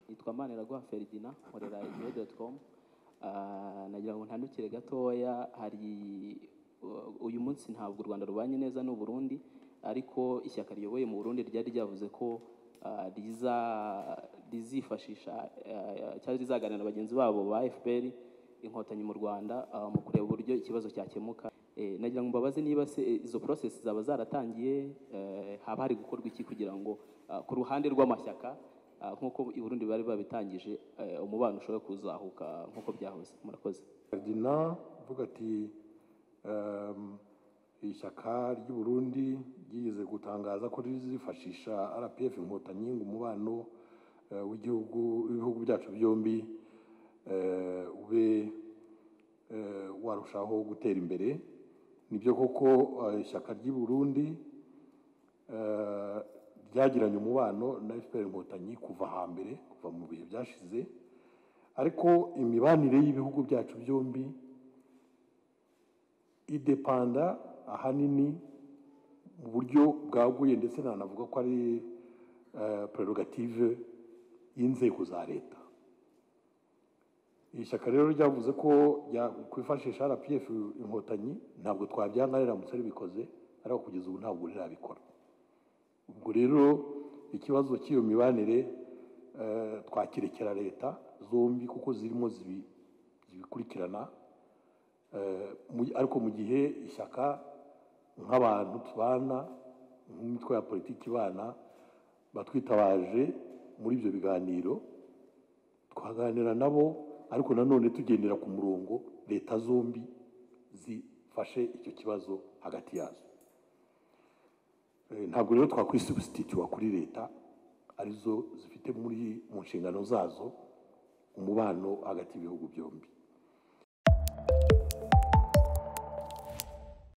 yitwa Maniraguha Ferdinand nkorera igihe.com nagira ngo ntandukire gatoya hari uyu munsi ntabwo u Rwanda rubanye neza n'u Burundi ariko ishyaka riyoboye mu Burundi ryari ryavuze ko ah, riza rizifashisha ah, cyangwa rizaganira na bagenzi babo ba FPR inkotanyi mu Rwanda ah, mu kureba uburyo ikibazo cyakemuka Eh, nagira ngo mbabaze niba se eh, izo process zaba zaratangiye eh, haba hari gukorwa iki kugira ngo ah, ku ruhande rw'amashyaka ah, nk'uko i Burundi bari babitangije eh, umubano ushobora kuzahuka nk'uko byahoze murakoze Ferdinand uvuga ati ehm, ishyaka ry'u Burundi ryigeze gutangaza ko rizifashisha RPF inkotanyi ngo umubano eh, w'igihugu w'ibihugu byacu byombi eh, ube eh, warushaho gutera imbere nibyo koko eh, ishyaka ry'i Burundi eh, ryagiranye umubano na FPR inkotanyi kuva hambere kuva mu bihe byashize ariko imibanire y'ibihugu byacu byombi idepanda ahanini mu buryo bwaguye ndetse nanavuga ko ari eh, prerogative y'inzego za leta iri shyaka rero ryavuze ko ryakwifashisha rpf inkotanyi ntabwo twabyanga riramutse ribikoze ariko kugeza ubu ntabwo rirabikora ubwo rero ikibazo cy'iyo mibanire eh, twakirekera leta zombi kuko zirimo zibi- zibikurikirana Eh, mu- ariko mu gihe ishyaka nk'abantu tubana nk'imitwe ya politiki ibana batwitabaje muri ibyo biganiro twaganira nabo ariko nanone tugendera ku murongo leta zombi zifashe icyo kibazo hagati yazo Eh, ntabwo rero twakwisubstituwa kuri leta arizo zifite muri mu nshingano zazo umubano hagati y'ibihugu byombi